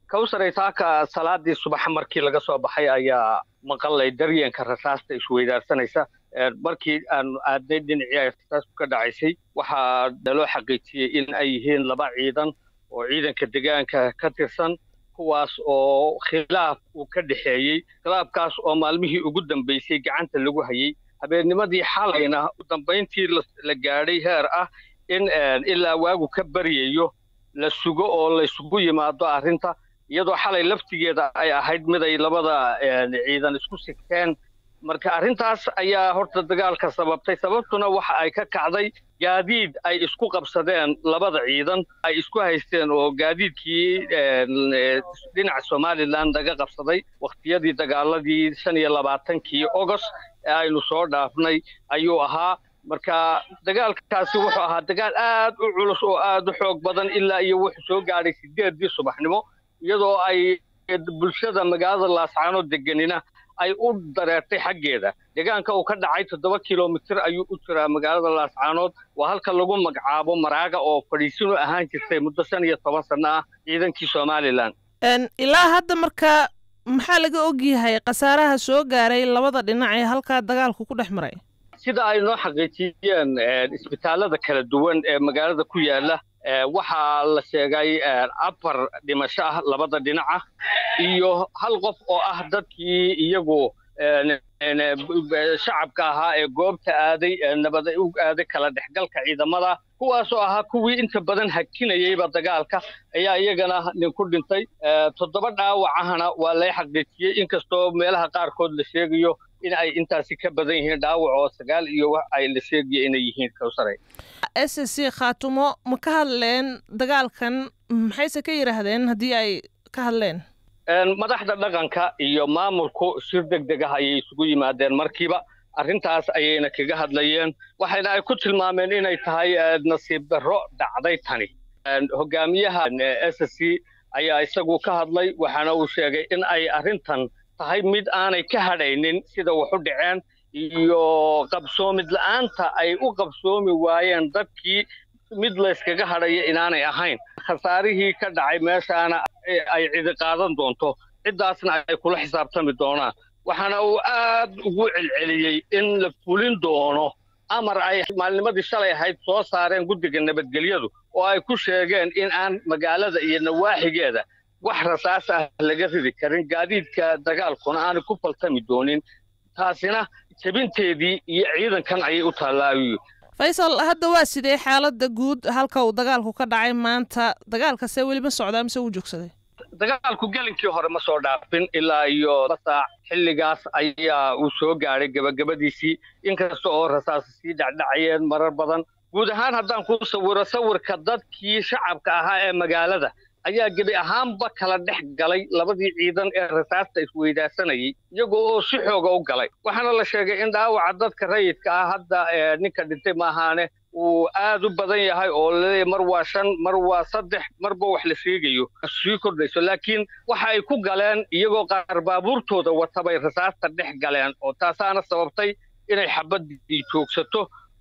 kawsaray saaka salaadii subax markii laga soo baxay ayaa maqalay daryeenka rasaasta isweydaarsanaysa markii aanu aadnay dhinacii ay rasaasku ka dhacaysay waxaa naloo xaqiijiyey in ay yihiin laba ciidan oo ciidanka degaanka ka tirsan kuwaas oo khilaaf uu ka dhexeeyey khilaafkaas oo maalmihii ugu dambaysay gacanta lagu hayey habeennimadii xalayna dambayntii la gaadhay heer ah in ilaa waagu ka baryayo la sugo oo laysugu yimaado arrinta iyadoo xalay laftigeeda ay ahayd mid ay labada ciidan isku sigteen marka arrintaas ayaa horta dagaalka sababtay sababtuna waxa ay ka kacday gaadiid ay isku qabsadeen labada ciidan ay isku haysteen oo gaadiidkii dhinaca somalilan laga qabsaday wakhtiyadii dagaaladii shan iyo labaatankii ogost ee aynu soo dhaafnay ayuu ahaa marka dagaalkaasi wuxuu ahaa dagaal aad u culus oo aad u xoog badan ilaa iyo wuxuu soo gaadhay sideedii subaxnimo iyadoo ay bulshada magaalada laascaanood deganina ay u dareertay xaggeeda deegaanka uu ka dhacay toddoba kilomitir ayuu u jiraa magaalada laascaanood waa halka lagu magacaabo maraaga oo fadhiisin u ahaan jirtay muddo shan iyo toban sanno ah ciidankii somalilan ilaa hadda marka maxaa laga ogyahay khasaaraha soo gaaray labada dhinac ee halkaa dagaalku ku dhex maray sida ay noo xaqiijiyeen isbitaalada kala duwan ee magaalada ku yaala waxaa la sheegay afar dhimasho ah labada dhinaca iyo hal qof oo ah dadkii iyagu shacabka ahaa ee goobta aaday nabad u aaday kala dhexgalka ciidamada kuwaasoo ahaa kuwii inta badan hakinayeyba dagaalka ayaa iyagana nin ku dhintay toddoba dhaawacahana waa lay xaqiijiyey inkastoo meelaha qaarkood la sheegayo in ay intaasi ka badan yihiin dhaawac oo sagaal iyo wax ay la sheegaya inay yihiin kawsaray s c khaatumo ma ka hadleen dagaalkan maxayse ka yidhaahdeen haddii ay ka hadleen madaxda dhaqanka iyo maamulku shir deg deg ah ayay isugu yimaadeen markiiba arrintaas ayayna kaga hadlayeen waxayna ay ku tilmaameen inay tahay nasiib darro dhacday tani hogaamiyaha s c ayaa isagu ka hadlay waxaana uu sheegay in ay arrintan tahay mid aanay ka hadhaynin sida wax u dhaceen iyo qabsoomid la'aanta ay u qabsoomi waayeen dadkii mid layskaga hadhaya inaanay ahayn khasaarihii ka dhacay meeshaana ay cidi qaadan doonto ciddaasna ay kula xisaabtami doonaan waxaana uu aad ugu celceliyey in la fulin doono amar ay maalnimadii shalay ahayd soo saareen guddiga nabadgelyadu oo ay ku sheegeen in aan magaalada iyo nawaaxigeeda wax rasaas ah laga ridi karin gaadiidka dagaalkuna aanay ku faltami doonin taasina jebinteedii iyo ciidankan ayay u taallaabiyo faysal hadda waa sidee xaaladda guud halka uu dagaalku ka dhacay maanta dagaalkase weli ma socdaa mise wuu joogsaday dagaalku gelinkii hore ma soo dhaafin ilaa iyo saac xilligaas ayaa uu soo gaadhay gebagabadiisii inkasta oo rasaas sii dhacdhacayeen marar badan guud ahaan haddaan kuu sawiro sawirka dadkii shacabka ahaa ee magaalada ayaa gebi ahaanba kala dhex galay labadii ciidan ee rasaasta isweydaarsanayay iyagoo oo si xooga u galay waxaana la sheegay in dhaawaca dadka rayidka ah hadda ninka dhintay maahaane uu aad u badan yahay oo laleeyahy mar waa shan mar waa saddex marba wax la sheegayo sii kordhayso laakiin waxa ay ku galeen iyagoo qaar baabuurtooda watabay rasaasta dhex galeen oo taasaana sababtay inay xabaddii joogsato